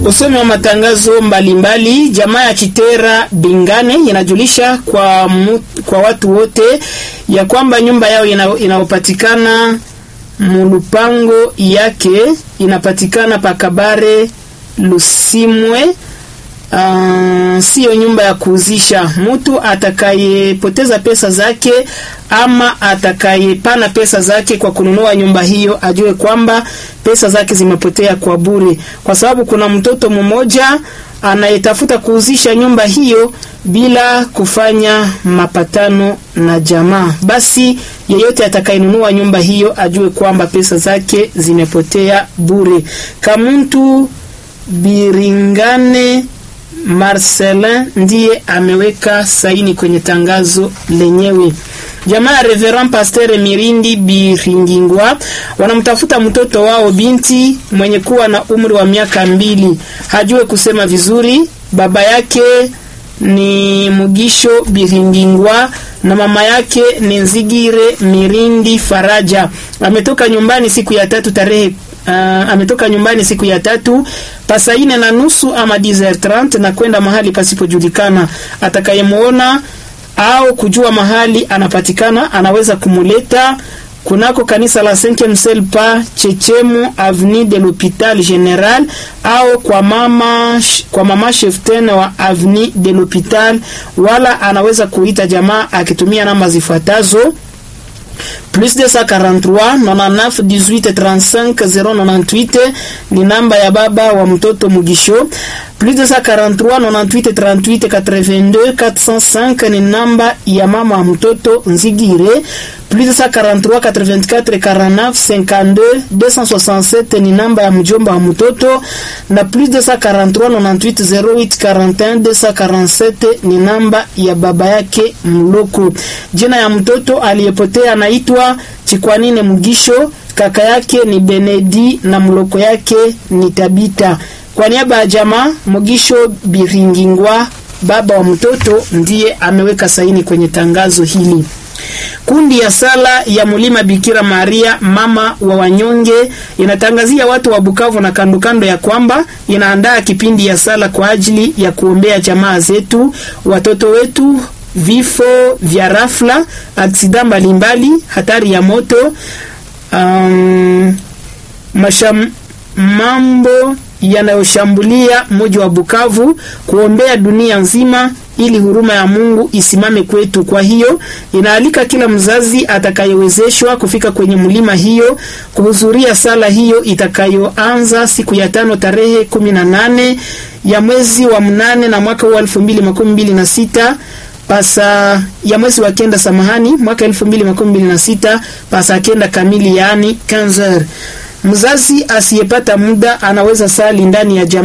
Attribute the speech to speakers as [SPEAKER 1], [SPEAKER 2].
[SPEAKER 1] Usomi wa matangazo mbalimbali. Jamaa ya Chitera Bingane inajulisha kwa, mu, kwa watu wote ya kwamba nyumba yao inayopatikana mulupango yake inapatikana pakabare Lusimwe. Uh, siyo nyumba ya kuuzisha. Mtu atakayepoteza pesa zake ama atakayepana pesa zake kwa kununua nyumba hiyo ajue kwamba pesa zake zimepotea kwa bure, kwa sababu kuna mtoto mmoja anayetafuta kuuzisha nyumba hiyo bila kufanya mapatano na jamaa. Basi yeyote atakayenunua nyumba hiyo ajue kwamba pesa zake zimepotea bure. Kamuntu Biringane Marcelin ndiye ameweka saini kwenye tangazo lenyewe. Jamaa ya Reverend Pasteur Mirindi Biringingwa wanamtafuta mtoto wao binti mwenye kuwa na umri wa miaka mbili, hajue kusema vizuri. Baba yake ni Mugisho Biringingwa na mama yake ni Nzigire Mirindi Faraja. Ametoka nyumbani siku ya tatu tarehe Uh, ametoka nyumbani siku ya tatu pasa ine na nusu ama 10h30 na kwenda mahali pasipojulikana. Atakayemuona au kujua mahali anapatikana anaweza kumuleta kunako kanisa la Saint Msel pa Chechemu Avenue de l'Hôpital General au kwa mama kwa mama Cheften wa Avenue de l'Hôpital, wala anaweza kuita jamaa akitumia namba zifuatazo plus 243 99 18 35 098 ni namba ya baba wa mtoto Mugisho. Plus 243 98 38 82 405 ni namba ya mama wa mtoto Nzigire. Plus 243 84 49 52 267 ni namba ya mjomba wa mtoto, na plus 243 98 08 41 247 ni namba ya baba yake Mloko. Jina ya mtoto aliyepotea anaitwa Chikwanine Mugisho, kaka yake ni Benedi na mloko yake ni Tabita. Kwa niaba ya jamaa Mugisho Biringingwa, baba wa mtoto, ndiye ameweka saini kwenye tangazo hili. Kundi ya sala ya Mulima Bikira Maria mama wa wanyonge inatangazia watu wa Bukavu na kando kando ya kwamba inaandaa kipindi ya sala kwa ajili ya kuombea jamaa zetu, watoto wetu vifo vya rafla, aksida mbalimbali, hatari ya moto, um, masham, mambo yanayoshambulia mji wa Bukavu, kuombea dunia nzima ili huruma ya Mungu isimame kwetu. Kwa hiyo inaalika kila mzazi atakayewezeshwa kufika kwenye mlima hiyo kuhudhuria sala hiyo itakayoanza siku ya tano tarehe kumi na nane ya mwezi wa mnane na mwaka huu elfu mbili makumi mbili na sita pasa ya mwezi wa kenda, samahani, mwaka elfu mbili makumi mbili na sita pasa kenda kamili, yaani 15 Mzazi asiyepata muda anaweza sali ndani ya jamaa